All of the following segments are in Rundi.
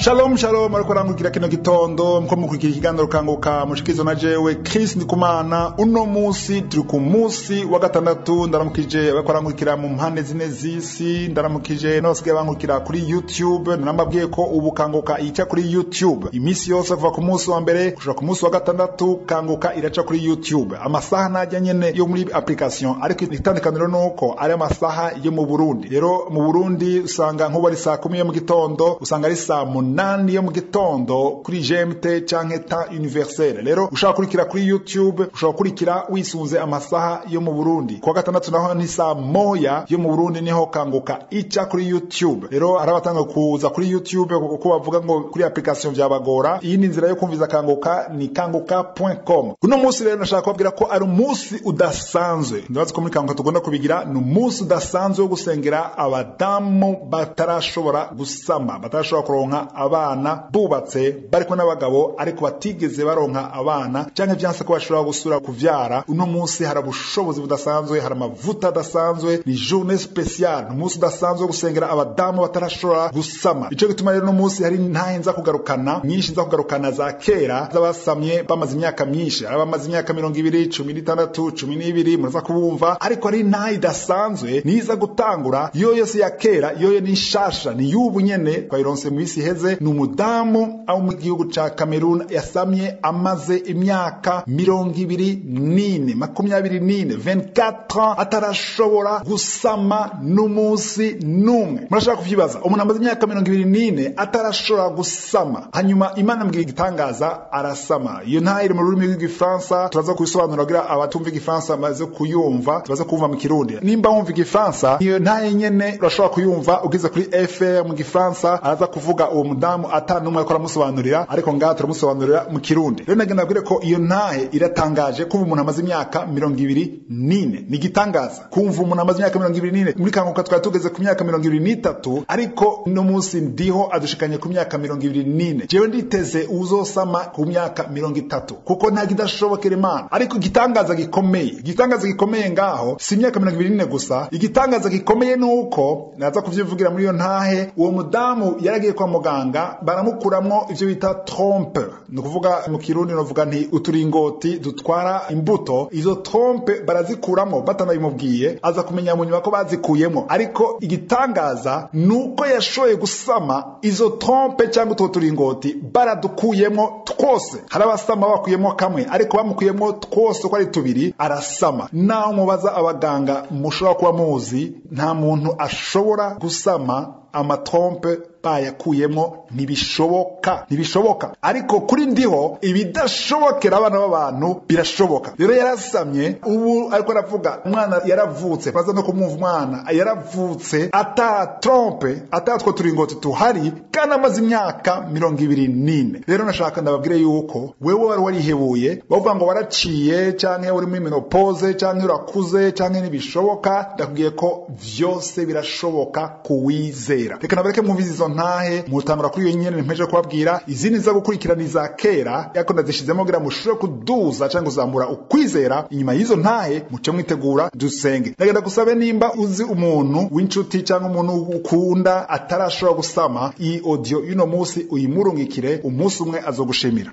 shalom shalom ariko arangukira kino gitondo mko mukurikira ikiganiro kanguka mushikizo na jewe Chris Ndikumana uno musi turi ku musi wa gatandatu ndaramukije bariko arangukira mu mpande zine z'isi ndaramukije n'abasigaye bangukira kuri YouTube narambabwiye ko ubu kanguka ica kuri YouTube imisi yose kuva ku musi wa mbere gushika ku musi wa gatandatu kanguka iraca kuri YouTube amasaha najya nyene yo muri application ariko itandukaniro nuko ari amasaha yo mu Burundi rero mu Burundi usanga nk'ubu ari saa kumi yo mu gitondo usanga ari saa munani yo mu gitondo kuri GMT canke temps universel rero ushaka kurikira kuri YouTube ushaka kurikira wisunze amasaha yo mu Burundi kuwa gatandatu naho ni saa moya yo mu Burundi niho kanguka ica kuri YouTube rero arabatanga kuza kuri YouTube kuko bavuga ngo kuri application vyabagora iyi ni nzira yo kumviza kanguka ni kanguka.com uno munsi rero nashaka kubabwira ko ari umunsi udasanzwe ndabazi ko muri kanguka tugomba kubigira ni umunsi udasanzwe wo gusengera abadamu batarashobora gusama batarashobora kuronka abana bubatse bariko n'abagabo ariko batigeze baronka abana canke vyanse ko bashobora gusura kuvyara uno munsi hari ubushobozi budasanzwe hari amavuta adasanzwe ni journée spéciale umunsi udasanzwe wo gusengera abadamu batarashobora gusama ico gituma rero uno munsi hari ntahe nza kugarukana nyinshi nza kugarukana za kera z'abasamye bamaze imyaka myinshi hari abamaze imyaka mirongo ibiri cumi n'itandatu cumi n'ibiri muraza kubumva ariko ari ntahe idasanzwe niza gutangura iyo yose ya kera iyo ni nshasha ni y'ubu nyene twayironse mu isi iheze ni umudamu abo mu gihugu ca Cameroon yasamye amaze imyaka mirongo ibiri n'ine makumyabiri n'ine 24 ans atarashobora gusama n'umunsi n'umwe murashaka kuvyibaza umuntu amaze imyaka mirongo ibiri n'ine atarashobora gusama hanyuma imana mbwira igitangaza arasama iyo ntayo iri mu rurimi rw'igifaransa turaza kubisobanura kugira abatumva igifaransa baze kuyumva tubaze kumva mu kirundi nimba wumva igifaransa iyo ntayo nyene urashobora kuyumva ugize kuri fr mu gifaransa araza kuvuga uwo mudamu ata n'umwe ariko aramusobanurira ariko ngaha turamusobanurira mu kirundi rero nagenda abwire ko iyo ntahe iratangaje kumva umuntu amaze imyaka mirongo ibiri n'ine ni igitangaza kumva umuntu amaze imyaka mirongo ibiri n'ine muri kanguka twari tugeze ku myaka mirongo ibiri n'itatu ariko uno munsi ndiho adushikanye ku myaka mirongo ibiri n'ine jewe nditeze uzosama ku myaka mirongo itatu kuko nta kidashobokera imana ariko igitangaza gikomeye igitangaza gikomeye ngaho si imyaka mirongo ibiri n'ine gusa igitangaza gikomeye ni uko naza kuvyivugira muri iyo ntahe uwo mudamu yaragiye kwa muganga baramukuramwo ivyo bita trompe ni ukuvuga mu kirundi novuga nti uturingoti dutwara imbuto izo trompe barazikuramwo batanabimubwiye aza kumenya mu nyuma ko bazikuyemwo ariko igitangaza ni uko yashoboye gusama izo trompe cyangwa utwo turingoti baradukuyemwo twose hari abasama bakuyemwo kamwe ariko bamukuyemwo twose uko ari tubiri arasama naho mubaza abaganga mushobora kuba muzi nta muntu ashobora gusama amatrompe bayakuyemo ntibishoboka ntibishoboka ariko kuri ndiho ibidashobokera abana b'abantu birashoboka rero yarasamye ubu ariko aravuga umwana yaravutse baza no kumwumva umwana yaravutse ata trompe ata two turingoti tuhari kandi amaze imyaka mirongo ibiri n'ine rero nashaka ndababwire yuko wewe wari warihebuye bavuga ngo waraciye canke uri muri menopause canke urakuze canke ntibishoboka ndakubwiye ko vyose birashoboka kuwizera reka nabareke mwumvize izo ntahe mutangura kuri iyo nyene mpeje kubabwira izindi za gukurikirana iza kera ariko ndazishizemo kugira mushobore kuduza cyangwa kuzamura ukwizera inyuma y'izo ntahe muce mwitegura dusenge ndagenda gusabe nimba uzi umuntu w'inshuti cyangwa umuntu ukunda atarashobora gusama iyi audio y'uno munsi uyimurungikire umunsi umwe azogushimira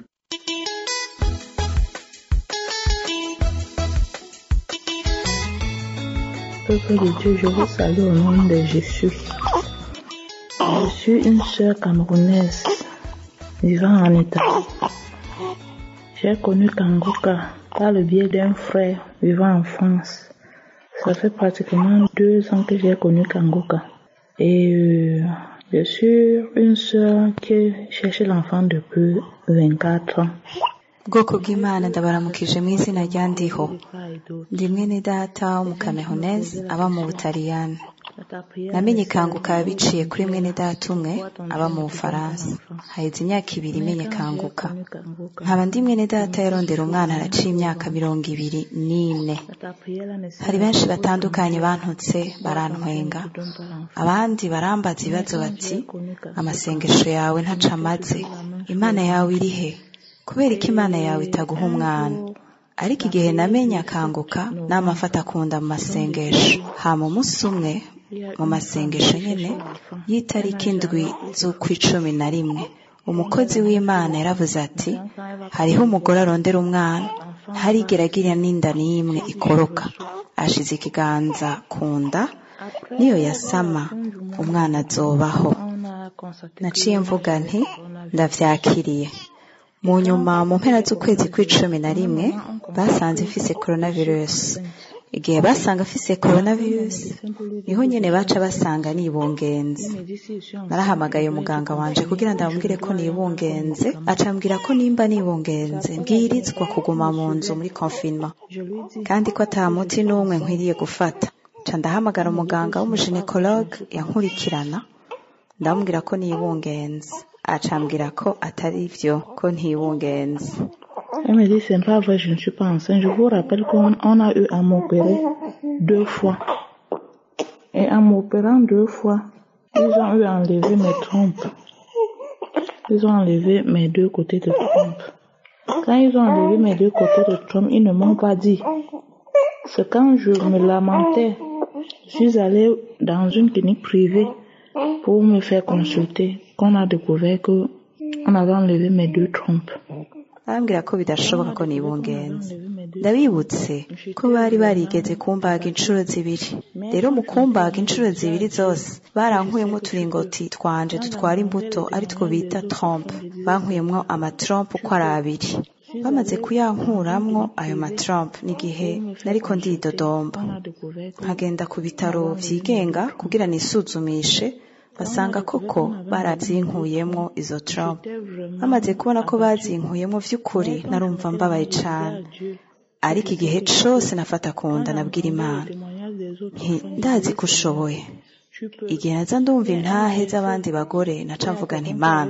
Peuple de Dieu, je vous salue au nom de Jésus. Je suis une sœur camerounaise vivant en Italie. J'ai connu Kangoka par le biais d'un frère vivant en France. Ça fait pratiquement deux ans que j'ai connu Kangoka. Et euh, je suis une sœur qui cherche l'enfant depuis 24 ans. bwoko bw'imana ndabaramukije mu izina rya ndiho ndi mwene data w'umukamehoneze aba mu butaliyani namenye kanguka biciye kuri mwene data umwe aba mu bufaransa haheze imyaka ibiri imenye kanguka nkaba ndi mwene data yarondera umwana araciye imyaka mirongo ibiri n'ine hari benshi batandukanye bantutse barantwenga abandi barambaza ibibazo bati amasengesho yawe ntaca amaze imana yawe iri he kubera ko imana yawe itaguha umwana ariko igihe namenye akanguka n'amafata akunda mu masengesho hama umunsi umwe mu masengesho nyine y'itariki indwi z'ukw'icumi na rimwe umukozi w'imana yaravuze ati hariho umugore arondera umwana ntarigera agira n'inda n'imwe ikoroka ashize ikiganza ku nda niyo yasama umwana azobaho naciye mvuga nti ndavyakiriye mu nyuma mu mpera z'ukwezi kw'icumi na rimwe basanze mfise coronavirus igihe basanga afise coronavirus niho nyene baca basanga nibungenze narahamagaye umuganga wanje kugira ndamubwire ko nibungenze acambwira ko nimba nibungenze mbwirizwa kuguma mu nzu muri confinement kandi ko ata muti n'umwe nkwiriye gufata ca ndahamagara umuganga w'umuginekologe yankurikirana ndamubwira ko nibungenze acambwira ko atari vyo ko ntibungenze Elle me dit, c'est pas vrai, je ne suis pas enceinte. Je vous rappelle qu'on on a eu à m'opérer deux fois. Et en m'opérant deux fois, ils ont eu à enlever mes trompes. Ils ont enlevé mes deux côtés de trompe. Quand ils ont enlevé mes deux côtés de trompe, ils ne m'ont pas dit. C'est quand je me lamentais, je suis allée dans une clinique privée pour me faire consulter qu'on a découvert que on avait enlevé mes deux trompes. arambwira ko bidashoboka ko nibungenze ndabibutse ko bari barigeze kumbaga inshuro zibiri rero mu kumbaga inshuro zibiri zose barankuyemo uturingoti twanje dutwara imbuto ari two bita trompe bankuyemwo amatrompe uko ari abiri bamaze kuyankuramwo ayo matrompe n'igihe nariko ndidodomba nkagenda ku bitaro vyigenga kugira nisuzumishe basanga koko barazinkuyemwo izo trompe bamaze kubona ko bazinkuyemwo vy'ukuri narumva mbabaye cane ariko igihe cose nafata kunda nabwira imana nti ndazi ko ushoboye igihe naza ndumva intahe z'abandi bagore naca mvuga nti mana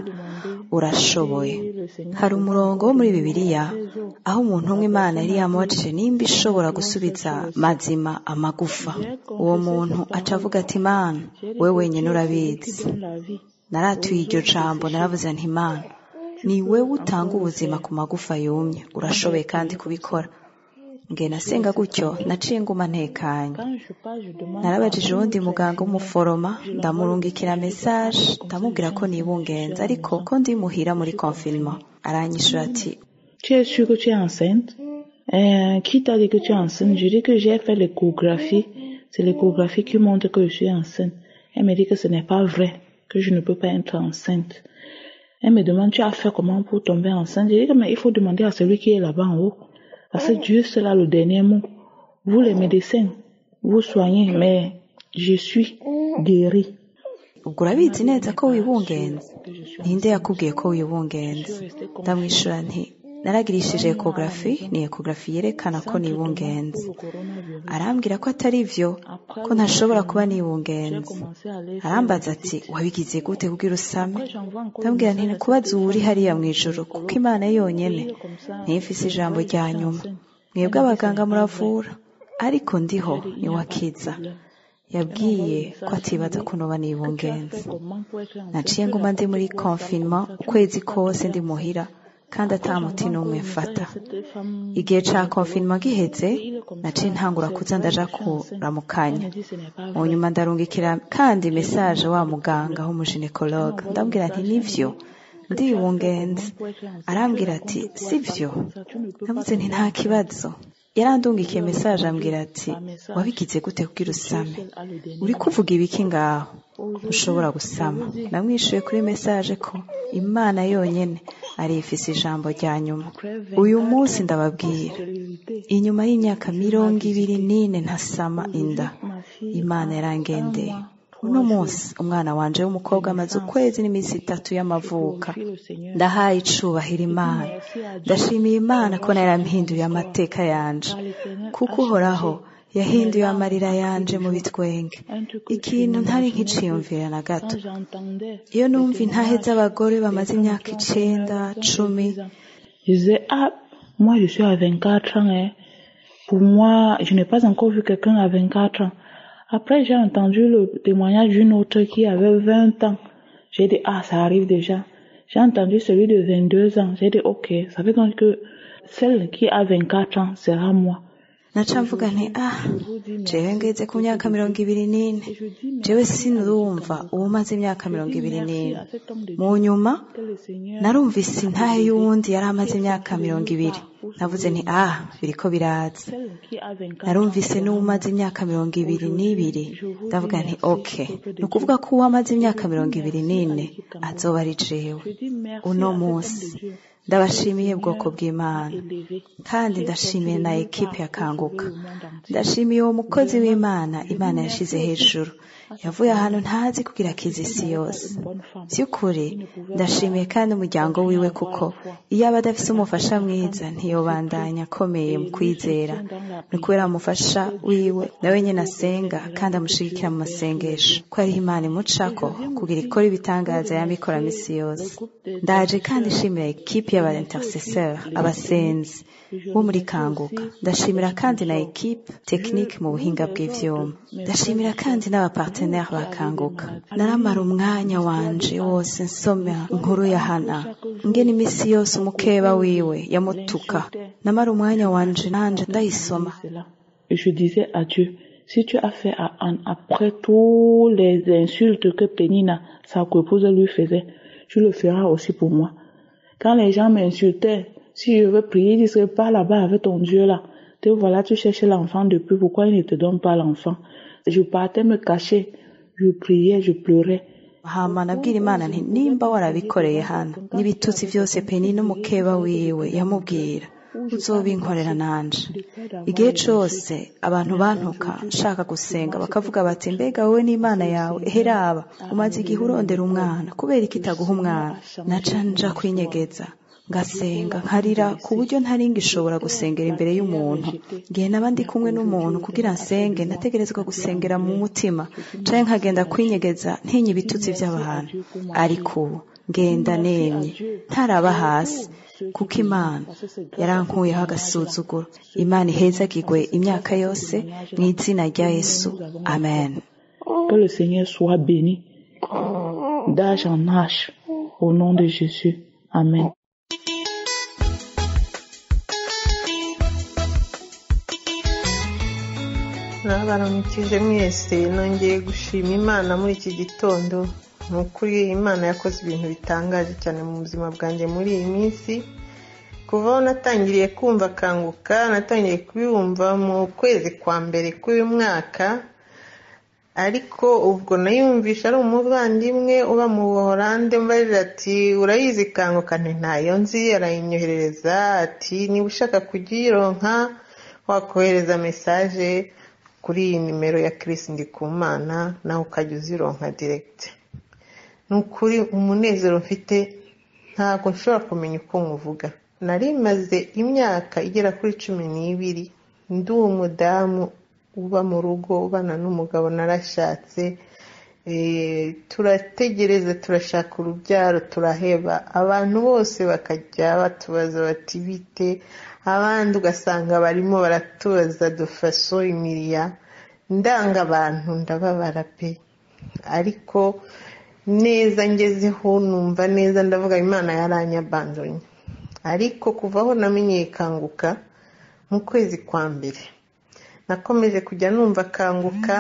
urashoboye hari umurongo wo muri bibiliya aho umuntu umwe imana yari yamubajije nimba ishobora gusubiza mazima amagufa uwo muntu aca avuga ati mana we wenyine urabizi naratuye iryo jambo naravuze nti mana ni wewe utanga ubuzima ku magufa yumye urashoboye kandi kubikora nge nasenga gutyo naciye nguma ntekanye narabajije uwundi muganga w'umuforoma ndamurungikira message ndamubwira ko nibungenza ariko ko ndi muhira muri confinement aranyishura ati Tu es sûre que tu es enceinte euh, Qui t'a dit que tu es enceinte Je dis que j'ai fait l'échographie. C'est l'échographie qui montre que je suis enceinte. Elle me dit que ce n'est pas vrai, que je ne peux pas être enceinte. Elle me demande, tu as fait comment pour tomber enceinte Je dis que mais il faut demander à celui qui est là-bas en haut. Parce que Dieu, c'est là le dernier mot. Vous les médecins, vous soignez, mais je suis guérie. ubwo urabizi neza ko wibungenze ninde yakubwiye ko wibungenze ndamwishura nti naragirishije ekografi ni ekografi yerekana ko nibungenze arambwira ko atari vyo ko ntashobora kuba nibungenze arambaza ati wabigize gute kugira usame ndambwira nti kubaza uwuri hariya mu ijuru kuko imana yonyene ntifise ijambo rya nyuma mwebwe abaganga muravura ariko ndiho niwakiza yabwiye ko atibaza ko noba nibungenze naciye nguma ndi muri confinement ukwezi kose ndi muhira kandi ata muti n'umwe mfata igihe ca confinement giheze naciye ntangura kuza ndaja kuramukanya mu nyuma ndarungikira kandi message wa muganga w'umuginekologe ndambwira nti nivyo ndibungenze arambwira ati sivyo navuze nti nta kibazo yarandungikiye message ambwira ati wabigize gute kugira usame uri kuvuga ibiki ngaho ushobora gusama namwishuye kuri message ko imana yonyene ari ifise ijambo rya nyuma uyu munsi ndababwira inyuma y'imyaka mirongo ibiri n'ine ntasama inda imana yarangendeye uno munsi umwana wanje w'umukobwa amaze ukwezi n'iminsi itatu y'amavuka ndahaye icubahiro imana ndashimiye imana ko yarampinduye amateka yanje kuko uhoraho yahinduye amarira yanje mu bitwenge ikintu ntari nkiciyumvira na gato iyo numva intahe z'abagore bamaze imyaka icenda cumi Je disais, ah, moi je suis à 24 ans. Hein. Pour moi, je n'ai pas encore vu quelqu'un à 24 ans. Après, j'ai entendu le témoignage d'une autre qui avait 20 ans. J'ai dit, ah, ça arrive déjà. J'ai entendu celui de 22 ans. J'ai dit, ok, ça veut donc que celle qui a 24 ans sera moi. naca mvuga nti ah jewe ngeze ku myaka mirongo ibiri n'ine jewe sinurumva ubu maze imyaka mirongo ibiri n'ine mu nyuma narumvise intahe y'uwundi yari amaze imyaka mirongo ibiri navuze nti ah biriko biraza narumvise n'uwumaze imyaka mirongo ibiri n'ibiri ndavuga nti ok ni ukuvuga ko uwamaze imyaka mirongo ibiri n'ine azoba ari jewe uno munsi ndabashimiye bwoko bw'imana kandi ndashimiye na ekipe ya kanguka ndashimiye uwo mukozi w'imana imana yashyize hejuru yavuye ahantu ntazi kugira akize isi yose by'ukuri ndashimiye kandi umuryango wiwe kuko iyo aba adafite umufasha mwiza ntiyobandanya akomeye mu kwizera ni kubera umufasha wiwe nawe nyine asenga kandi amushyigikira mu masengesho ko ariho imana imucako kugira ikora ibitangaza yambikora minsi yose ndaje kandi ishimira ekipi y'aba intercesseur abasenzi bo muri kanguka ndashimira kandi na ekipe tekinike mu buhinga bw'ivyuma ndashimira kandi n'abapartenere ba kanguka naramara umwanya wanje wose nsoma inkuru ya hana ngena iminsi yose umukeba wiwe yamutuka namara umwanya wanje nanje ndayisoma Et je disais à Dieu, si tu as fait à Anne après tous les insultes que Pénina, sa coépouse, lui faisait, tu le feras aussi pour moi. Quand les gens m'insultaient, si je veux prier, ils disent pas là-bas avec ton Dieu là. Te voilà, tu cherches l'enfant depuis, pourquoi il ne te donne pas l'enfant? Je partais me cacher, je priais, je pleurais. hama nabwira imana nti nimba warabikoreye hano n'ibitutsi byose peni n'umukeba wiwe yamubwira uzobinkorera nanje igihe cose abantu bantuka nshaka gusenga bakavuga bati mbega wowe n'imana yawe eheraba umaze igihe urondera umwana kubera iki itaguha umwana naca nja kwinyegeza ngasenga nkarira ku buryo ntari ngishobora gusengera imbere y'umuntu ngihe naba ndi kumwe n'umuntu kugira nsenge nategerezwa gusengera mu mutima canke nkagenda kwinyegeza ntinya ibitutsi by'abantu ariko ubu ngenda nemye ntaraba hasi kuko imana yarankuyeho agasuzuguro imana ihezagirwe imyaka yose mu izina rya yesu amen Que le Seigneur soit béni d'âge en âge au nom de Jésus. Amen. baramukije mwese nongeye gushima imana muri iki gitondo ni ukuri imana yakoze ibintu bitangaje cyane mu buzima bwanjye muri iyi minsi kuva aho natangiriye kumva akanguka natangiye kubiyumva mu kwezi kwa mbere k'uyu mwaka ariko ubwo nayumvisha ari umuvandimwe uba mu buhorande mbarira ati urayizi kanguka ntayo nzi arayinyoherereza ati niba ushaka kugironka wakohereza mesaje kuri iyi nimero ya kirisi ndikumana nawe ukajya uzironka diregiti ni ukuri umunezero mfite ntabwo nshobora kumenya uko nkuvuga nari maze imyaka igera kuri cumi n'ibiri ndi umudamu uba mu rugo ubana n'umugabo narashatse turategereza turashaka urubyaro turaheba abantu bose bakajya batubaza bati bite abandi ugasanga barimo baratubaza dufaso imiriya ndanga abantu ndababara pe ariko neza ngezeho numva neza ndavuga imana yaranyabandonye ariko kuva aho namenyeye kanguka mu kwezi kwa mbere nakomeje kujya numva akanguka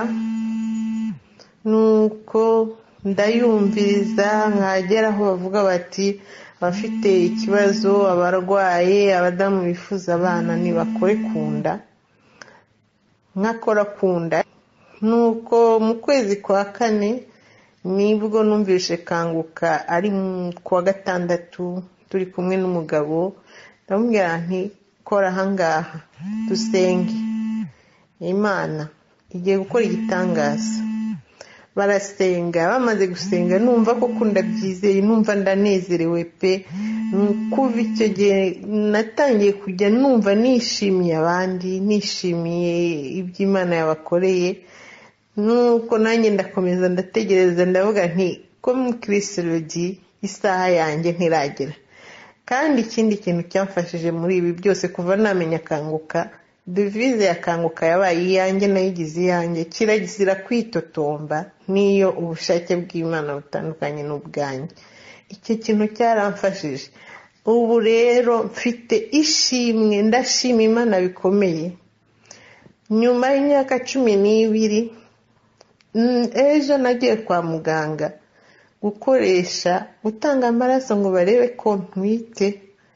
nuko ndayumviriza nkagera aho bavuga bati abafite ikibazo abarwaye abadamu bifuza abana ntibakore ku nda nkakora ku nda nuko mu kwezi kwa kane nibwo numvise kanguka ari kuwa gatandatu turi kumwe n'umugabo ndamubwira nti kora ahangaha dusenge imana igiye gukora igitangaza barasenga bamaze gusenga numva koko ndabyizeye numva ndanezerewe pe kuva icyo gihe natangiye kujya numva nishimiye abandi nishimiye ibyo imana yabakoreye nuko nanjye ndakomeza ndategereza ndavuga nti ko mukirisitirodi isaha yanjye ntiragera kandi ikindi kintu cyamfashije muri ibi byose kuva namenya akanguka devize yakanguka yabaye iyanjye nayigize iyanjye kirazira kwitotomba n'iyo ubushake bw'imana butandukanye n'ubwanjye icyo kintu cyaramfashije ubu rero mfite ishimwe ndashima imana bikomeye nyuma y'imyaka cumi n'ibiri ejo nagiye kwa muganga gukoresha gutanga amaraso ngo barebe ko ntwite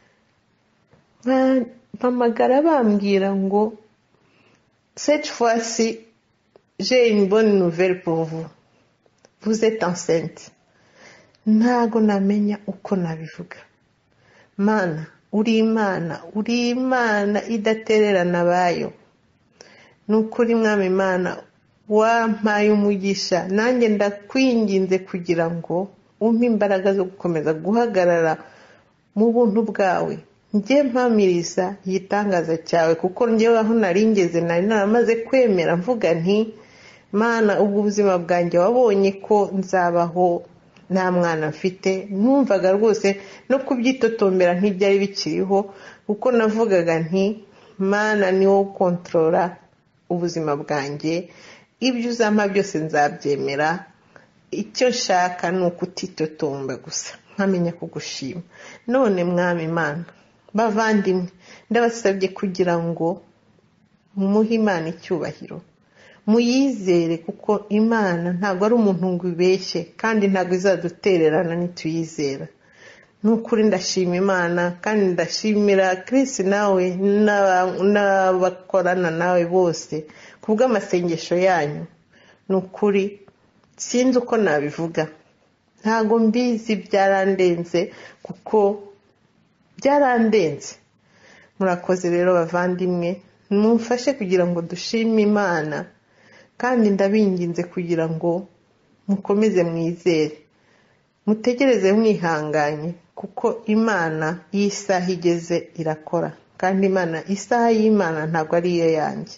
mpamagara bambwira ngo cette fois-ci j'ai une bonne nouvelle pour vous vous êtes enceinte ntago namenya uko nabivuga mana uri imana uri imana idatererana abayo ni ukuri mwami imana wampaye umugisha nanjye ndakwinginze kugira ngo umpe imbaraga zo gukomeza guhagarara mu buntu bwawe njye mpamiriza igitangaza cyawe kuko njyewe aho nari ngeze nari naramaze kwemera mvuga nti mana ubwo ubuzima bwanjye wabonye ko nzabaho nta mwana mfite numvaga rwose no kubyitotombera ntibyari bikiriho kuko navugaga nti mana ni wowe ukontorora ubuzima bwanjye ibyo uzampa byose nzabyemera icyo nshaka ni ukutitotomba gusa nkamenya kugushima none mwami imana bavandimwe ndabasabye kugira ngo mumuhe imana icyubahiro muyizere kuko imana ntabwo ari umuntu ngo ibeshye kandi ntabwo izadutererana nituyizera ni ukuri ndashima imana kandi ndashimira Chris nawe n'abakorana nawe bose ku bw'amasengesho yanyu ni ukuri sinzi uko nabivuga ntabwo mbizi byarandenze kuko byarandenze murakoze rero bavandimwe mumfashe kugira ngo dushime imana kandi ndabinginze kugira ngo mukomeze mwizere mutegereze mwihanganye kuko imana y'isaha igeze irakora kandi imana isaha y'imana ntabwo ari iyo yanjye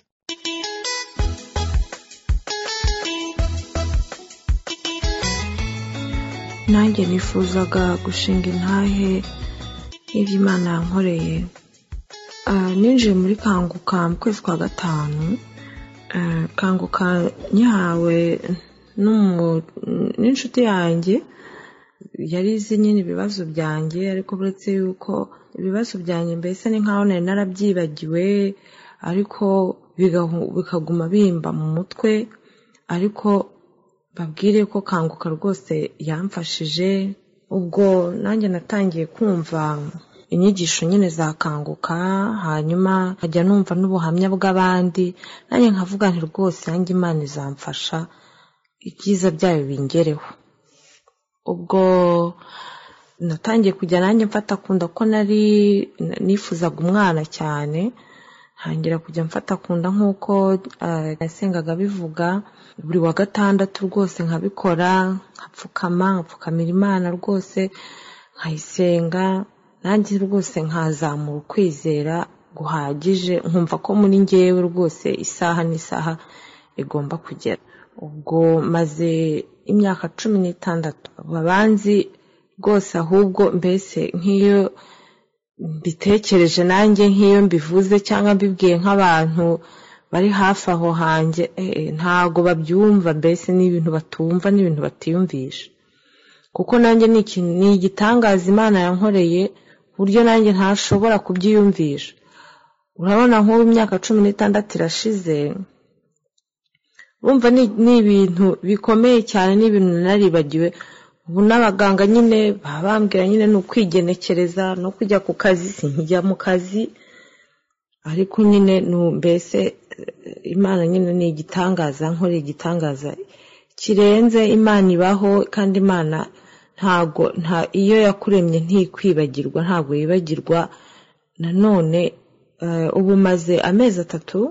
nanjye nifuzaga gushinga intahe y'ibyo imana yankoreye ninjiye muri kanguka mu kwezi kwa gatanu kanguka nyihawe n'inshuti yanjye yari izi nyine ibibazo byanjye ariko uretse yuko ibibazo byanjye mbese ni nkaho nari narabyibagiwe ariko bikaguma bimba mu mutwe ariko babwire ko kanguka rwose yamfashije ubwo nanjye natangiye kumva inyigisho nyine za kanguka hanyuma nkajya numva n'ubuhamya bw'abandi nanjye nkavuga nti rwose yanjye imana izamfasha ibyiza byayo bingereho ubwo natangiye kujya nanjye mfata kunda ko nari nifuzaga umwana cyane ntangira kujya mfata kunda nk'uko yasengaga bivuga buri wa gatandatu rwose nkabikora nkapfukama nkapfukamira imana rwose nkayisenga nanjye rwose nkazamura ukwizera guhagije nkumva ko muri ngewe rwose isaha n'isaha igomba kugera ubwo maze imyaka cumi n'itandatu babanzi rwose ahubwo mbese nk'iyo mbitekereje nanjye nk'iyo mbivuze cyangwa mbibwiye nk'abantu bari hafi aho hanjye ntago babyumva mbese ni ibintu batumva n'ibintu batiyumvisha kuko nanjye ni igitangaza imana yankoreye buryo nanjye ntashobora kubyiyumvisha urabona nk'ubu imyaka cumi n'itandatu irashize urumva ni ibintu bikomeye cyane ni ibintu naribagiwe ubu n'abaganga nyine baba bambwira nyine ni ukwigenekereza no kujya ku kazi sinkijya mu kazi ariko nyine mbese imana nyine ni igitangaza nkore igitangaza kirenze imana ibaho kandi imana ntago nta iyo yakuremye ntikwibagirwa ntabwo yibagirwa nanone ubu maze amezi atatu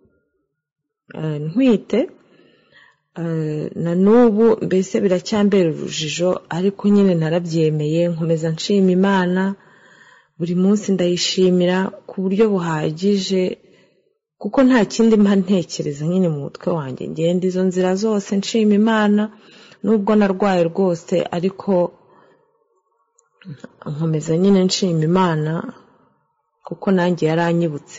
ntwite na n'ubu mbese biracyambera urujijo ariko nyine narabyemeye nkomeza nshima imana buri munsi ndayishimira ku buryo buhagije kuko nta kindi mba ntekereza nyine mu mutwe wanjye ngenda izo nzira zose nshima imana nubwo narwaye rwose ariko nkomeza nyine nshima imana kuko nanjye yaranyibutse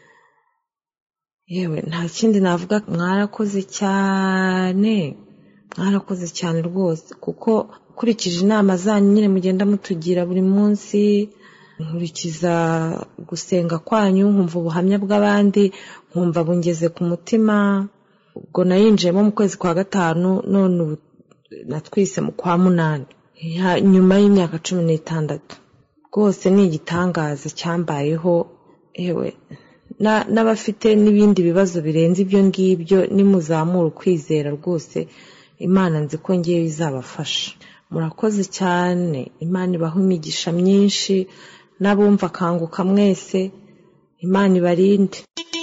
yewe nta kindi navuga mwarakoze cyane mwarakoze cyane rwose kuko ukurikije inama zanyu nyine mugenda mutugira buri munsi nkurikiza gusenga kwanyu nkumva ubuhamya bw'abandi nkumva bungeze ku mutima ubwo nayinjiyemo mu kwezi kwa gatanu none ubu natwise mu kwa munani Ya- nyuma y'imyaka cumi n'itandatu rwose ni igitangaza cyambayeho yewe na- n'abafite n'ibindi bibazo birenze ibyo ngibyo nimuzamura ukwizera rwose imana nzi ko ngewe izabafasha murakoze cyane imana ibaha imigisha myinshi n'abumva akanguka mwese imana ibarinde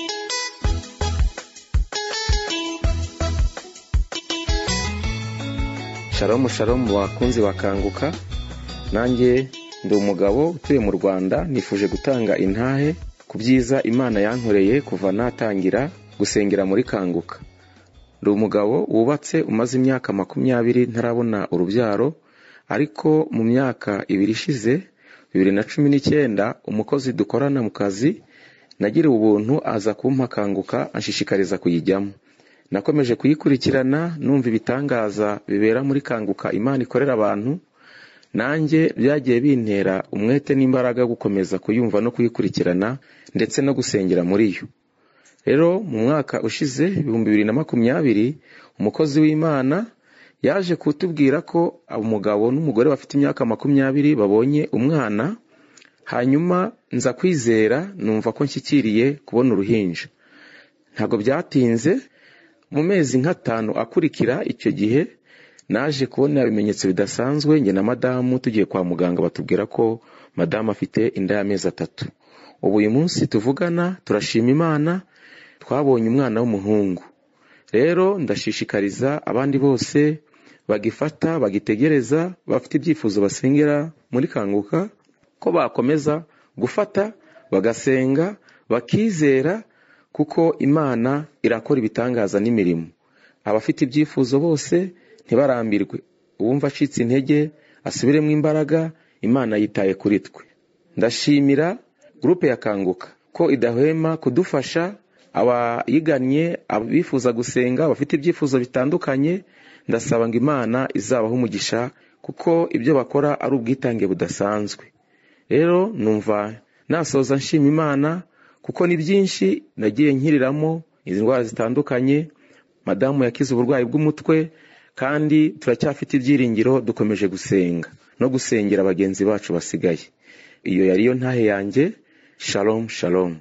shalomu shalomu bakunzi bakanguka nanjye ndi umugabo utuye mu rwanda nifuje gutanga intahe ku byiza imana yankoreye kuva natangira gusengera muri kanguka ndi umugabo wubatse umaze imyaka makumyabiri ntarabona urubyaro ariko mu myaka ibiri ishize bibiri na cumi n'icyenda umukozi dukorana mu kazi nagiriwe ubuntu aza kumpa kanguka anshishikariza kuyijyamo nakomeje kuyikurikirana numva ibitangaza bibera muri kanguka imana ikorera abantu nanjye byagiye bintera umwete n'imbaraga yo gukomeza kuyumva no kuyikurikirana ndetse no gusengera muri yo rero mu mwaka ushize ibihumbi bibiri na makumyabiri umukozi w'imana yaje kutubwira ko umugabo n'umugore bafite imyaka makumyabiri babonye umwana hanyuma nza kwizera numva ko nshyikiriye kubona uruhinja ntabwo byatinze mu mezi nk'atanu akurikira icyo gihe naje kubona ibimenyetso bidasanzwe njye na madamu tugiye kwa muganga batubwira ko madamu afite inda y'amezi atatu ubu uyu munsi tuvugana turashima imana twabonye umwana w'umuhungu rero ndashishikariza abandi bose bagifata bagitegereza bafite ibyifuzo basengera muri kanguka ko bakomeza gufata bagasenga bakizera kuko imana irakora ibitangaza n'imirimo abafite ibyifuzo bose ntibarambirwe uwumva acitse intege asubiremo imbaraga imana yitaye kuri twe ndashimira gurupe ya kanguka ko idahwema kudufasha abayigannye abifuza gusenga bafite ibyifuzo bitandukanye ndasaba ngo imana izabaho umugisha kuko ibyo bakora ari ubwitange budasanzwe rero numva nasoza nshima imana kuko ni byinshi nagiye nkiriramo izi ndwara zitandukanye madamu yakize uburwayi bw'umutwe kandi turacyafite ibyiringiro dukomeje gusenga no gusengera bagenzi bacu basigaye iyo yari yo ntahe yanjye shalom shalom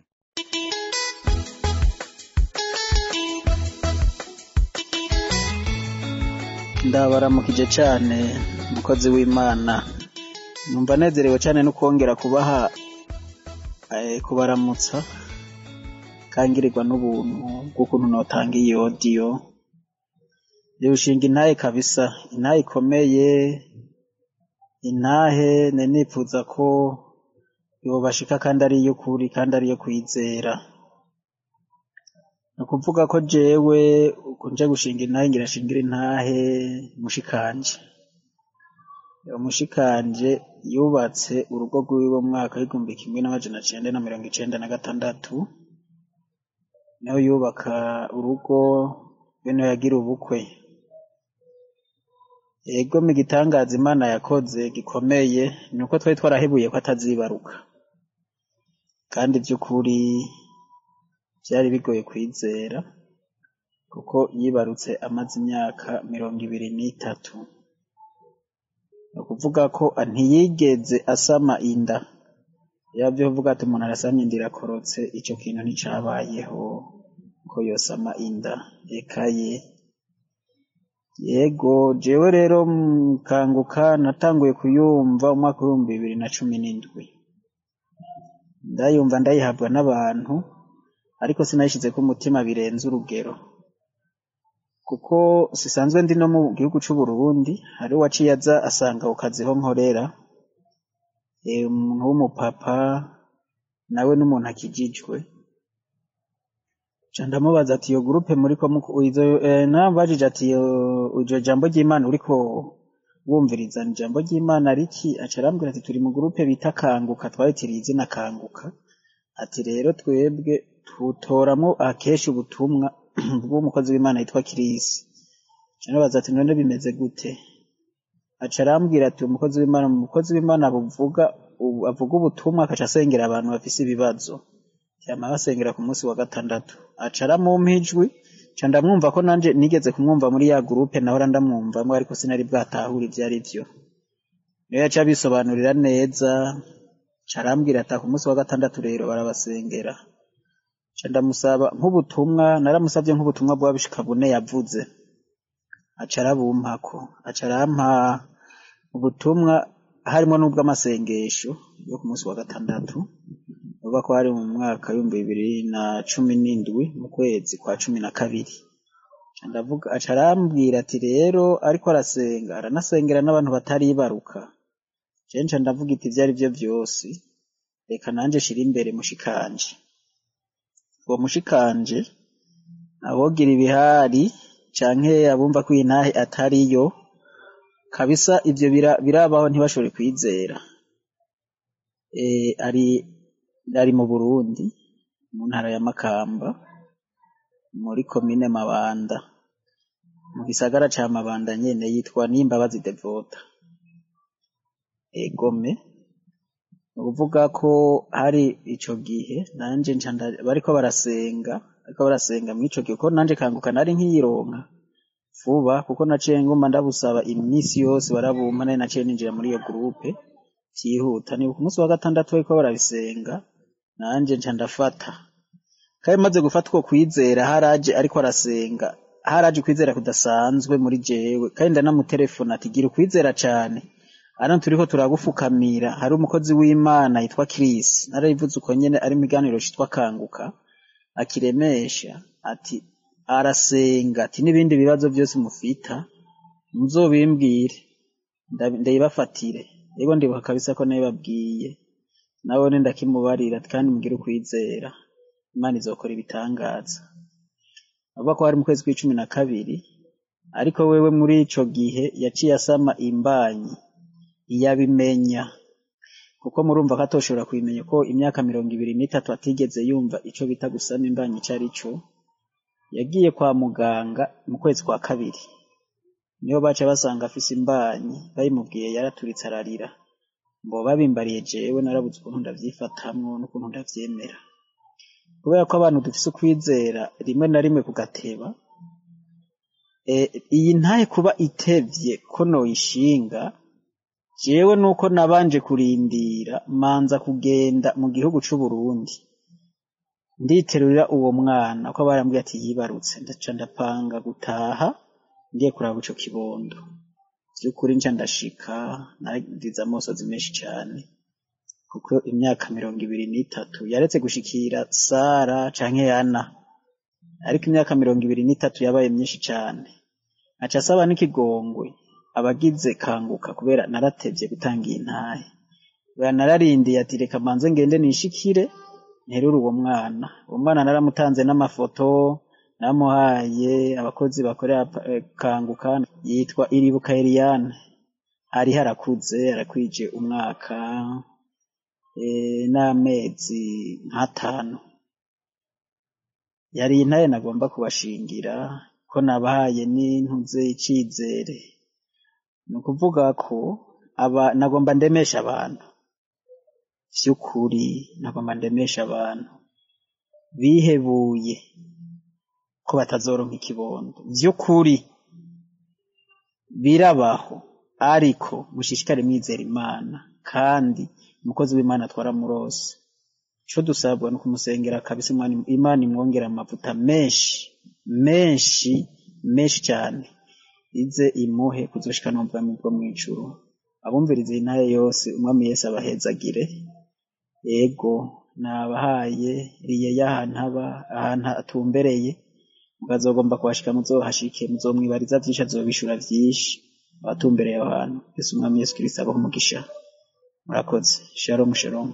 ndabaramukije cyane umukozi w'imana numva nezerewe cyane no kongera kubaha eh, kubaramutsa kangirirwa n'ubuntu bw'ukuntu notanga iyi odiyo ushinga intahe kabisa intahe ikomeye intahe nari nifuza ko yobashika kandi ari iy'ukuri kandi ari iyo kwizera ni ukuvuga ko jewe nje gushinga intahe ngira shingire intahe mushikanje umushikanje yubatse urugo rw'iwe mu mwaka w'igihumbi kimwe n'amajana cenda na mirongo icenda na gatandatu niho yubaka urugo bene yagira ubukwe ego mu gitangaza imana yakoze gikomeye ni uko twari twarahebuye ko atazibaruka kandi by'ukuri byari bigoye kwizera kuko yibarutse amaze imyaka mirongo ibiri n'itatu ni ukuvuga ko ntiyigeze asama inda yabyo kuvuga ati umuntu arasamye inda irakorotse icyo kintu nticabayeho ko yosama inda reka ye yego jewe rero kanguka natanguye kuyumva umwaka w'ibihumbi bibiri na cumi n'indwi ndayumva ndayihabwa n'abantu ariko sinayishyize ku mutima birenze urugero kuko sisanzwe ndi no mu gihugu cy'u Burundi hari uwaciye aza asanga ku kazi ho nkorera umuntu w'umupapa nawe n'umuntu akijijwe ca ndamubaza ati iyo gurupe muri ko nabajije ati iryo jambo ry'imana uriko wumviriza ni ijambo ry'imana riki aca arambwira ati turi mu gurupe bita kanguka twayitiriye izina kanguka ati rero twebwe tutoramo akenshi ubutumwa bw'umukozi w'imana yitwa kirisi nabaza ati none bimeze gute aca arambwira ati umukozi w'imana umukozi w'imana buvuga ubu- avuga ubutumwa akaca asengera abantu bafise ibibazo yama basengera ku munsi wa gatandatu aca aramumpa ijwi ca ndamwumva ko nanje nigeze kumwumva muri ya gurupe nahora ndamwumvamwo ariko sinari bwatahure ivyo ari vyo niyo yaca abisobanurira neza ca arambwira ati ku munsi wa gatandatu rero barabasengera ca ndamusaba nk'ubutumwa naramusavye nk'ubutumwa bwa bishika bune yavuze aca arabumpako aca arampa ubutumwa harimo n'ubw'amasengesho yo ku munsi wa gatandatu uvuga ko hari mu mwaka w'ibihumbi bibiri na cumi n'indwi mu kwezi kwa cumi na kabiri Ca ndavuga aca arambwira ati rero ariko arasenga aranasengera n'abantu bataribaruka jewe nca ndavuga iti ivyo ari vyo vyose reka nanje shira imbere mushikanje uwo mushikanje abogira ibihari canke abumva ko iyi ntahe atariyo kabisa ivyo bira- birabaho ntibashobore kwizera e, ari ari mu Burundi mu ntara ya Makamba muri komine Mabanda mu gisagara ca Mabanda nyene yitwa Nimbabazi Devota egome ni ukuvuga ko hari ico gihe nanje nca nda- bariko barasenga bariko barasenga mw'ico gihe ko nanje kanguka nari nkiyironka vuba kuko naciye nguma ndabusaba iminsi yose barabumpa nari naciye ninjira muri iyo gurupe vyihuta nibuka umunsi wa gatandatu bariko barabisenga nanje nca ndafata kandi maze gufata uko kwizera haraje ariko arasenga haraje ukwizera kudasanzwe muri jewe kandi ndanamutelefona ati gira ukwizera cane hano turiko turagufukamira hari umukozi w'imana yitwa Chris narayivuze uko nyene ari mu kiganiro citwa kanguka akiremesha ati arasenga ati n'ibindi bibazo byose mufita muzobimbwire nda- ndayibafatire yego ndibuka kabisa ko nabibabwiye nabone ndakimubarira ati kandi mugire ukwizera imana izokora ibitangaza avuga ko hari mu kwezi kw'icumi na kabiri ariko wewe muri ico gihe yaciye asama imbanyi iyabimenya kuko murumva ko atoshobora kubimenya ko imyaka mirongo ibiri n'itatu atigeze yumva ico bita gusama imbanyi ico ari co yagiye kwa muganga mu kwezi kwa kabiri niho baca basanga afise imbanyi bayimubwiye yaraturitse ararira ngo babimbariye jewe narabuze ukuntu ndavyifatamwo n'ukuntu ndavyemera kubera ko abantu dufise ukwizera rimwe na rimwe kugateba e, iyi ntahe kuba itevye ko noyishinga jewe nuko nabanje kurindira manza kugenda mu gihugu c'Uburundi nditerurira uwo mwana ko barambwiye ati yibarutse ndaca ndapanga gutaha ngiye kuraba ico kibondo vy'ukuri nca ndashika nagize amosozi menshi cane kuko imyaka mirongo ibiri n'itatu yaretse gushikira Sara canke Yana ariko imyaka mirongo ibiri n'itatu yabaye myinshi cane aca asaba n'ikigongwe abagize kanguka kubera naratevye gutanga iyi ntahe kubera nararindiye ati reka manze ngende nishikire nterure uwo mwana uwo mwana naramutanze n'amafoto namuhaye abakozi bakorera eh, kanguka yitwa iribuka Eliane hari harakuze arakwije umwaka eh, n'amezi nk'atanu yari intaye nagomba kubashingira ko nabahaye n'intuze icizere ni ukuvuga ko aba nagomba ndemesha abantu vy'ukuri nagomba ndemesha abantu bihebuye ko batazoronka ikibondo vy'ukuri birabaho ariko mushishikare mwizera imana kandi umukozi w'imana twaramurose ico dusabwa ni ukumusengera kabisa Imana- imana imwongera amavuta menshi menshi menshi cyane ize imuhe kuzoshikana mu bwami bwo mw'ijuru abumviriza iyi ntahe yose umwami yesu abahezagire ego nabahaye riye y'ahantu aba ahantu atumbereye mukazogomba kuhashika muzohashike muzomwibariza vyinshi azobishura vyinshi abatumbereye aho hantu yesu umwami yesu kristo abaho umugisha murakoze shalom shalom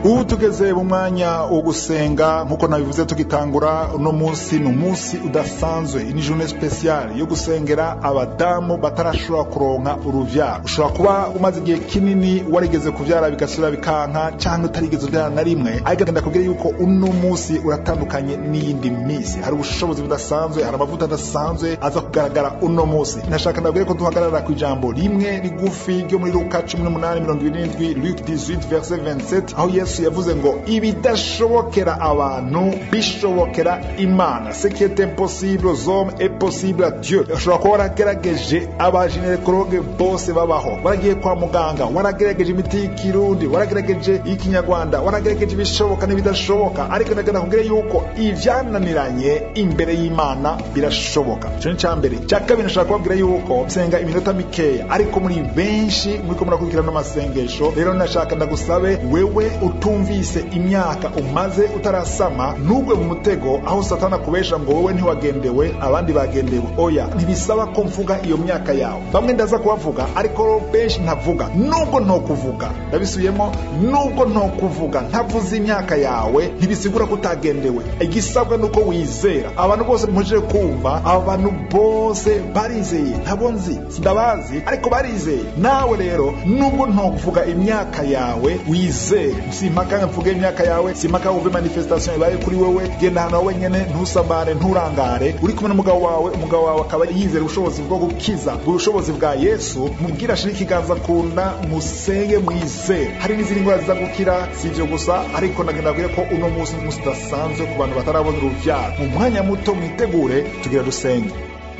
ubu tugeze mu mwanya wo gusenga nk'uko nabivuze tugitangura uno munsi ni umunsi udasanzwe ni journée spéciale yo gusengera abadamu batarashobora kuronka uruvyaro ushobora kuba umaze igihe kinini warigeze kuvyara bigasubira bikanka cyangwa utarigeze uvyara na rimwe ariko ndenda kubwira yuko uno munsi uratandukanye n'iyindi minsi hari ubushobozi budasanzwe hari amavuta adasanzwe aza kugaragara uno munsi nashaka ndabwire ko duhagarara ku ijambo rimwe rigufi ryo muri luka cumi n'umunani mirongo ibiri n'indwi luke 18 verse 27 aho yesu yavuze ngo ibidashobokera abantu bishobokera imana ce qui est impossible aux hommes est possible à dieu ushobora kuba waragerageje abajenerekologe bose babaho waragiye kwa muganga waragerageje imiti y'ikirundi waragerageje iy'ikinyarwanda waragerageje ibishoboka n'ibidashoboka ariko ndagenda kubwira yuko ivyananiranye imbere y'imana birashoboka ico ni ca mbere cya kabiri nashaka kubabwira yuko senga iminota mikeya ariko muri benshi muriko murakurikirana amasengesho rero nashaka ndagusabe wewe utumvise imyaka umaze utarasama ntugwe mu mutego aho satana akubesha ngo wowe ntiwagendewe abandi bagendewe oya ntibisaba ko mvuga iyo myaka yawe bamwe ndaza kubavuga ariko benshi ntavuga nubwo ntokuvuga ndabisubiyemo nubwo ntokuvuga ntavuze imyaka yawe ntibisigura ko utagendewe igisabwa ni uko wizera abantu bose muje kumva aba bantu bose barizeye ntabo nzi ndabazi ariko barizeye nawe rero nubwo ntokuvuga imyaka yawe wizere simpaka mvuge imyaka yawe simpaka wumve manifestation ibaye kuri wewe genda ahantu wenyene ntusambare nturangare uri kumwe n'umugabo wawe umugabo wawe akaba yizera ubushobozi bwo gukiza ubushobozi bwa yesu mubwira ashira ikiganza ku nda musenge mwizere hari n'izindi ndwara ziza gukira si ivyo gusa ariko nagenda kubwire ko uno munsi ni umunsi udasanzwe ku bantu batarabona uruvyaro mu mwanya muto mwitegure tugira dusenge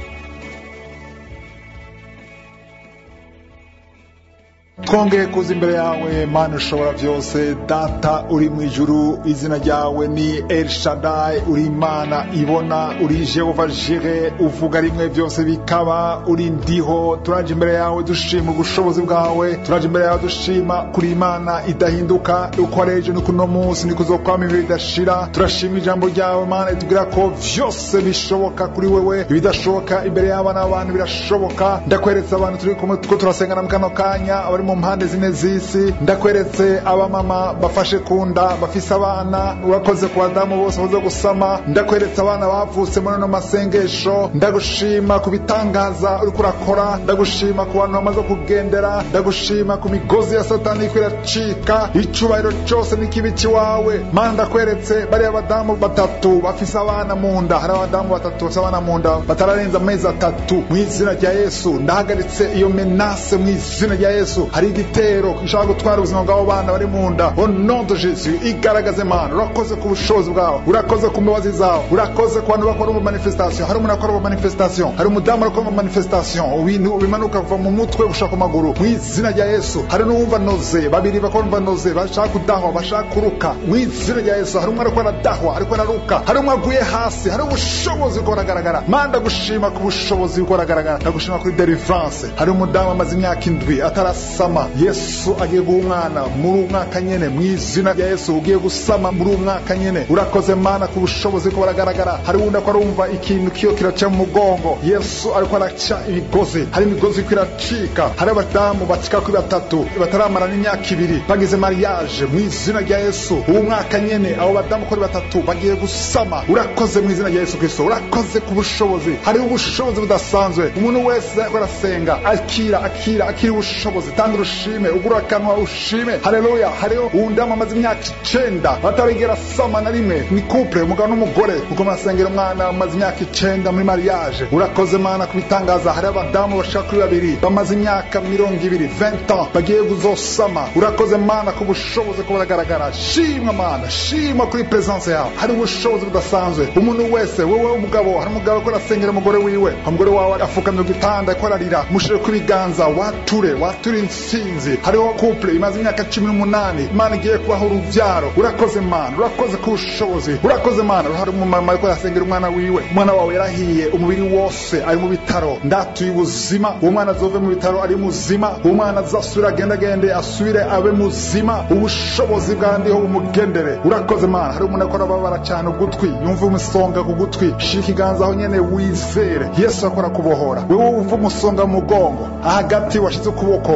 twongeye kuza imbere yawe mana ushobora byose data uri mu ijuru izina ryawe ni el shadai uri imana ibona uri jehova jire uvuga rimwe byose bikaba uri ndiho turaje imbere yawe dushima ubushobozi bwawe turaje imbere yawe dushima kuri imana idahinduka uko ari ejo niko uno munsi niko uzokwama ibihe bidashira turashima ijambo ryawe mana itubwira ko byose bishoboka kuri wewe ibidashoboka imbere y'abana b'abantu birashoboka ndakweretse abantu turi kumwe two turasengana mu kano kanya abari mu mpande zine z'isi ndakweretse abamama bafashe ku nda bafise abana urakoze ku badamu bose baze gusama ndakweretse abana bavutse muri ano masengesho ndagushima ku bitangaza uriko urakora ndagushima ku bantu bamaze kugendera ndagushima ku migozi ya satani iriko iracika icubahiro cose n'ikibi wawe mana ndakweretse bariya badamu batatu bafise abana mu nda hari abadamu batatu bafise abana mu nda batararenza amezi atatu mu izina rya yesu ndahagaritse iyo menase mu izina rya yesu hari igitero gishobora gutwara ubuzima bw'abo bana bari mu nda au nom de jésus igaragaze mana urakoze ku bushobozi bwawe urakoze ku mbabazi zawe urakoze ku bantu bakora mu manifestation hari umuntu akora mu manifestation hari umudamu akora mu manifestation ibintu bimanuka kuva mu mutwe gushaka ku maguru mu izina rya yesu hari n'uwumva noze babiri bakumva noze bashaka kudahwa bashaka kuruka mu izina rya yesu hari umwe ariko aradahwa ariko araruka hari umwe aguye hasi hari ubushobozi bwo buragaragara mana ndagushima ku bushobozi bwo buragaragara ndagushima kuri delivrance hari umudamu amaze imyaka indwi atarasama yesu agiye guha umwana muri uwo mwaka nyene mu izina rya yesu ugiye gusama muri uwo mwaka nyene urakoze mana ku bushobozi bwo buragaragara hari wundi ako arumva ikintu kiyo kiraca mu mugongo yesu ariko araca imigozi hari imigozi iriko iracika hari abadamu bacika kuri batatu bataramara n'imyaka ibiri bagize mariage mu izina rya yesu uwo mwaka nyene abo badamu kuri batatu bagiye gusama urakoze mu izina rya yesu kristo urakoze ku bushobozi hariho ubushobozi budasanzwe umuntu wese ariko arasenga akira akira akira ubushobozi tanga urushime ugura akanwa ushime haleluya hariho uwundamu amaze imyaka icenda batarigera sama na rimwe ni couple umugabo n'umugore uko murasengera umwana amaze imyaka icenda muri mariage urakoze mana kubitangaza hariho abadamu bashaka kuri babiri bamaze imyaka mirongo ibiri 20 ans bagiye kuzosama urakoze mana ku bushobozi ko buragaragara shimwa mana shimwa kuri presence yawe hari ubushobozi budasanzwe umuntu wese wowe umugabo hari umugabo ko arasengera umugore wiwe umugore wawe afukamye ku gitanda ko ararira mushire ku biganza wature wature intsinzi hariho couple imaze imyaka cumi n'umunani imana igiye kubaho uruvyaro urakoze mana urakoze ku bushobozi urakoze mana hari umumama ariko arasengera umwana wiwe umwana wawe yarahiye umubiri wose ari mu bitaro ndatuye ubuzima uwo mwana azove mu bitaro ari muzima uwo mwana azasubire agendagende asubire abe muzima ubushobozi bwandiho bumugendere urakoze mana hari umuntu akora ababara cyane ugutwi yumva umusonga ku gutwi shira ikiganza aho nyene wizere yesu akora kubohora wewe wumva umusonga mu mugongo ahagati washize ukuboko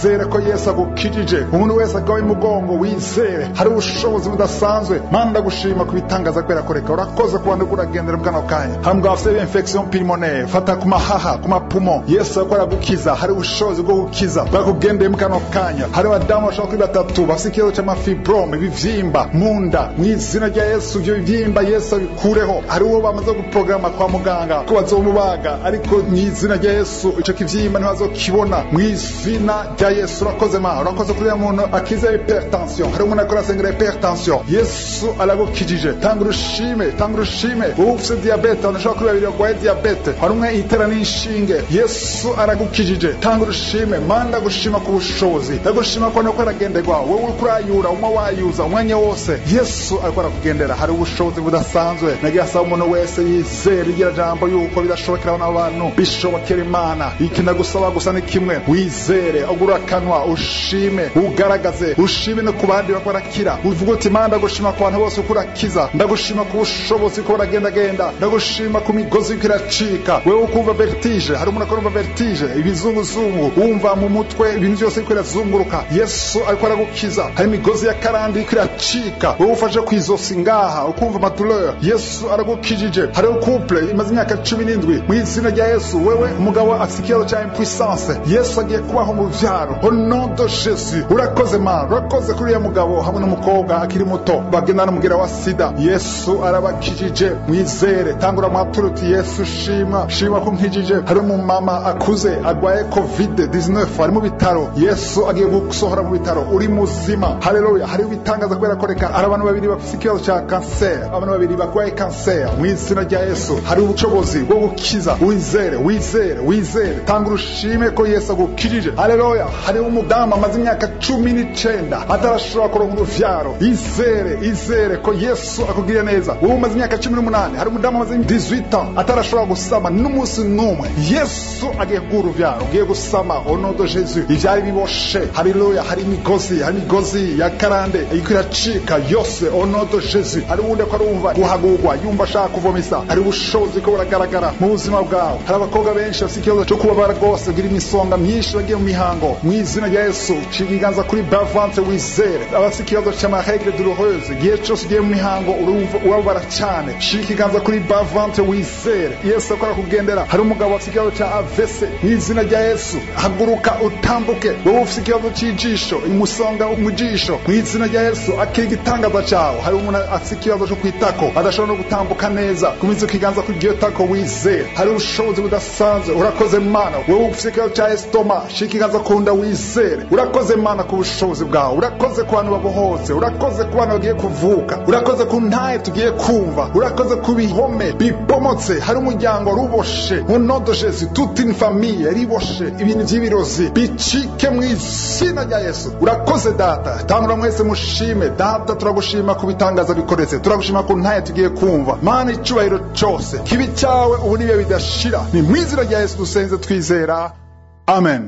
wizere ko yesu agukijije umuntu wese agawe umugongo wizere hari ubushobozi budasanzwe mana ndagushima ku bitangaza kubera koreka urakoze ku bantu uragendera bwano kanya hamwe bafite infection pulmonaire fata ku mahaha ku mapumo yesu ariko aragukiza hari ubushobozi bwo gukiza bwakugendeye mu kano kanya hari abadamu bashobora kuri batatu bafite ikibazo cy'amafibrome ibivyimba mu nda mu izina rya yesu ibyo bivyimba yesu abikureho hari uwo bamaze guporogama kwa muganga ko bazomubaga ariko mu izina rya yesu ico kivyimba ntibazokibona mu izina rya yesu urakoze ma urakoze kuri ya muntu akiza hypertension hari umuntu akora asengera hypertension yesu aragukijije tanga urushime tanga urushime wowe ufite diabete abantu bashobora kuri babiri barwaye diabete hari umwe itera n'inshinge yesu aragukijije tanga urushime manda gushima ku bushobozi ndagushima ko nuko aragenderwa wowe uriko urayura umwe wayuza umwanya wose yesu ariko arakugendera hari ubushobozi budasanzwe nagiye asaba umuntu wese yizera igira jambo yuko bidashobokera n'abantu bishobokera imana iki ndagusaba gusa ni kimwe wizere ugura akanwa ushime ugaragaze ushime no ku bandi bako barakira uvuga uti mana ndagushima ku bantu bose uko urakiza ndagushima ku bushobozi ko buragendagenda ndagushima ku migozi yuko iracika wewe ukumva vertige hari umuntu akorumva vertige ibizunguzungu wumva mu mutwe ibintu byose biriko birazunguruka yesu ariko aragukiza hari imigozi ya karandi iriko iracika wowe ufashe ku izosi ngaha ukumva amaduleur yesu aragukijije hariho couple imaze imyaka cumi n'indwi mu izina rya yesu wewe umugabo afite ikibazo cya impuissance yesu agiye kubaho mu byaro au nom de jesus urakoze mana urakoze kuri uriya mugabo hamwe n'umukobwa akiri muto bagenda n'umugira wa sida yesu arabakijije mwizere tangura mwatura uti yesu shima shima ko nkijije hari umumama akuze agwaye covid 19 ari mu bitaro yesu agiye gusohora mu bitaro uri muzima haleluya hariho ibitangaza kubera ko reka hari abantu babiri bafite ikibazo cya kanseri abantu babiri barwaye kanseri mu izina rya yesu hari ubushobozi bwo gukiza wizere wizere wizere tanga urushime ko yesu agukijije haleluya hariho umudamu amaze imyaka cumi n'icenda atarashobora kuronka uruvyaro izere izere ko yesu akugiriye neza wowe umaze imyaka cumi n'umunani hari umudamu amaze 18 ans atarashobora gusama n'umunsi n'umwe yesu agiye kuguha uruvyaro ugiye gusama au nom de jesus ivyari biboshe haleluya hari imigozi hari imigozi ya karande iriko iracika yose au nom de jesus hari uwundi ko arumva guhagurwa yumva ashaka kuvomisa hari ubushobozi ko buragaragara mu buzima bwawe hari abakobwa benshi bafite ikibazo cyo kubabara rwose kugira imisonga myinshi bagiye mu mihango mu izina rya yesu cira ibiganza kuri bavante wizere abafite ikibazo cy'amaregre douloureuse igihe cyose ugiye mu mihango urumva urababara cyane shira ikiganza kuri bavante wizere yesu akora kugendera hari umugabo afite ikibazo cya avese mu izina rya yesu haguruka utambuke wowe ufite ikibazo cy'ijisho umusonga mu jisho mu izina rya yesu akira igitangaza cyawe hari umuntu afite ikibazo cyo kwitako adashobora no gutambuka neza kumiza ikiganza kuri iryo tako wizere hari ubushobozi budasanzwe urakoze mana wowe ufite ikibazo cya esitoma shira ikiganza ku nda wizere urakoze mana ku bushobozi bwawe urakoze ku bantu babohotse urakoze ku bantu bagiye kuvuka urakoze ku ntaye tugiye kumva urakoze ku bihome bibomotse hari umuryango ruboshe mu nodo jesu toute une famille riboshe ibintu by'ibirozi bicike mu izina rya yesu urakoze data tangura mwese mushime data turagushima ku bitangaza bikoretse turagushima ku ntaye tugiye kumva mana icubahiro cyose kibi cyawe ubu nibihe bidashira ni mu izina rya yesu dusenze twizera amen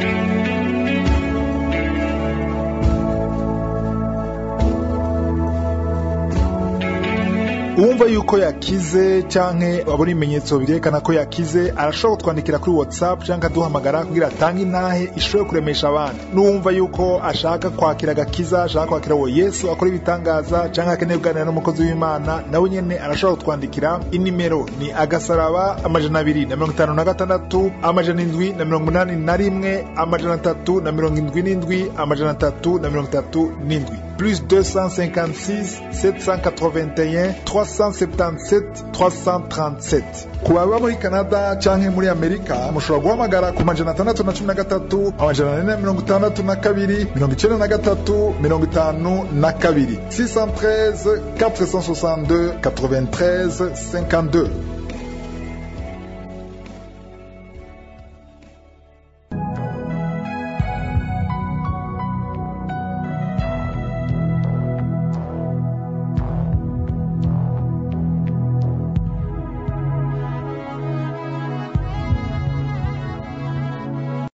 uwumva yuko yakize canke abona ibimenyetso birerekana ko yakize arashobora kutwandikira kuri whatsapp canke aduhamagara kugira atange intahe ishobore kuremesha abandi n'uwumva yuko ashaka kwakira agakiza ashaka kwakira uwo yesu akora ibitangaza canke akeneye kuganira n'umukozi w'imana nawe nyene arashobora kutwandikira inimero ni agasaraba amajana abiri na mirongo itanu na gatandatu amajana indwi na mirongo umunani na rimwe amajana atatu na mirongo indwi n'indwi amajana atatu na mirongo itatu n'indwi plus 256 781 377 337 ku baba muri canada canke muri amerika mushobora guhamagara ku majana atandatu na cumi na gatatu amajana ane na mirongo itandatu na kabiri mirongo icenda na gatatu mirongo itanu na kabiri 613 462 93 52